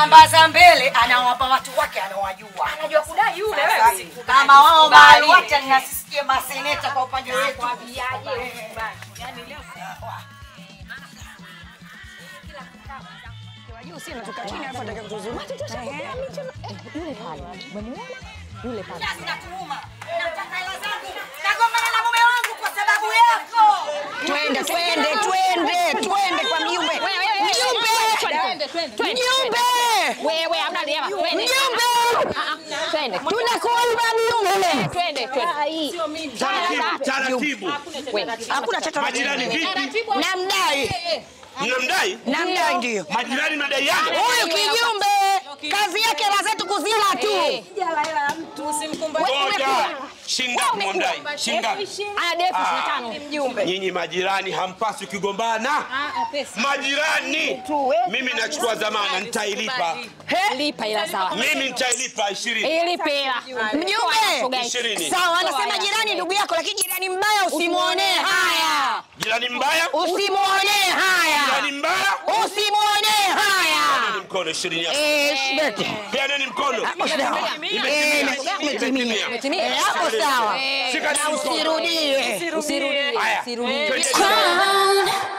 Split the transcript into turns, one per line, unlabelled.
namba za mbele anawapa watu wake anawajua.
Anajua kudai yule
Sasa,
wewe.
Kama wao
Kubali.
mahali wacha ninasisikie maseneta kwa upande wetu.
Kwambiaje? Yaani leo
Kiasi natuuma. Nataka hela zangu. Nagombana na mume wangu kwa sababu yako.
Twende, twende, twende, twende kwa mjumbe. Mjumbe! Mjumbe!
Wewe hamna lema. Twende.
Mjumbe!
Twende.
Tunakuomba mjumbe.
Twende, twende.
Taratibu, taratibu.
Hakuna cha
Majirani vipi?
Namdai.
Mnamdai?
Namdai ndio.
Majirani madaiana?
Huyu kijumbe kazi yake la zetu kuzila tu.
Ngoja. Shingapi mwandai? Shingapi?
Ana defu tano.
Mjumbe.
Nyinyi majirani hampaswi kugombana. Majirani. Mimi nachukua dhamana nitailipa.
Lipa ila sawa.
Mimi nitailipa 20.
Ilipe ila.
Mjumbe.
Ishirini.
Sawa, anasema jirani ndugu yako, lakini jirani mbaya usimuonee haya.
Jirani mbaya?
Usimuonee haya.
Jirani mbaya?
Usimuonee haya.
Peaneni mkono 20 yako.
Eh, shibete.
Peaneni mkono.
Hapo sawa.
Imetimia.
Imetimia.
Imetimia.
Eh, hapo sawa.
Shika
Na
mkono.
usirudie.
Usirudie.
Haya.
Usirudie.
Twende.
Crown